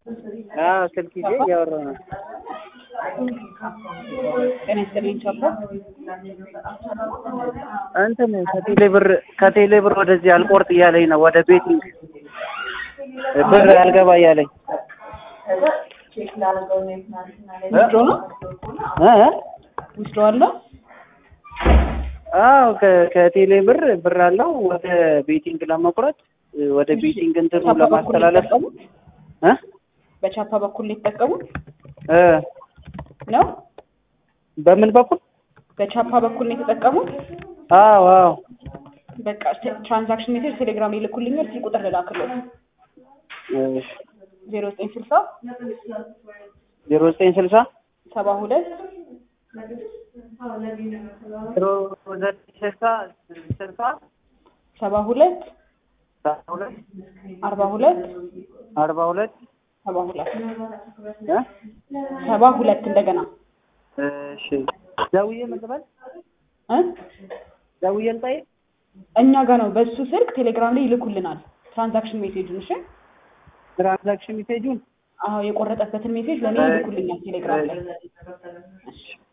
አዎ ስልክ ይዤ እያወራሁ ነው። ጤና ይስጥልኝ ቻፓ። እንትን ከቴሌ ብር ከቴሌ ብር ወደዚህ አልቆርጥ እያለኝ ነው ወደ ቤቲንግ ብር አልገባ እያለኝ ዊዝድሮ ነው እ እ ዊዝድሮ አለው። አዎ ከ- ከቴሌ ብር ብር አለው ወደ ቤቲንግ ለመቁረጥ ወደ ቤቲንግ እንትኑ ቻፓ በኩል ለማስተላለፍ የተጠቀሙት እ በቻፓ በኩል ነው የተጠቀሙት እ ነው። በምን በኩል በቻፓ በኩል ነው የተጠቀሙት። አዎ አዎ በቃ ትራንዛክሽን ሜሴጅ ቴሌግራም ይልኩልኛል። ስልክ ቁጥር ልላክልዎት እሺ ዜሮ ዘጠኝ ስልሳ ዜሮ ዘጠኝ ስልሳ ሰባ ሁለት ዜሮ ዘጠኝ ስልሳ ስልሳ ሰባ ሁለት ሰባ ሁለት አርባ ሁለት አርባ ሁለት ሰባ ሁለት እ ሰባ ሁለት እንደገና እሺ ደውዬ ምን ልበል እ ደውዬ ልጠይቅ እኛ ጋር ነው በሱ ስልክ ቴሌግራም ላይ ይልኩልናል ትራንዛክሽን ሜሴጁን። እሺ ትራንዛክሽን ሜሴጁን አዎ የቆረጠበትን ሜሴጅ ለእኔ ይልኩልኛል ቴሌግራም ላይ። እሺ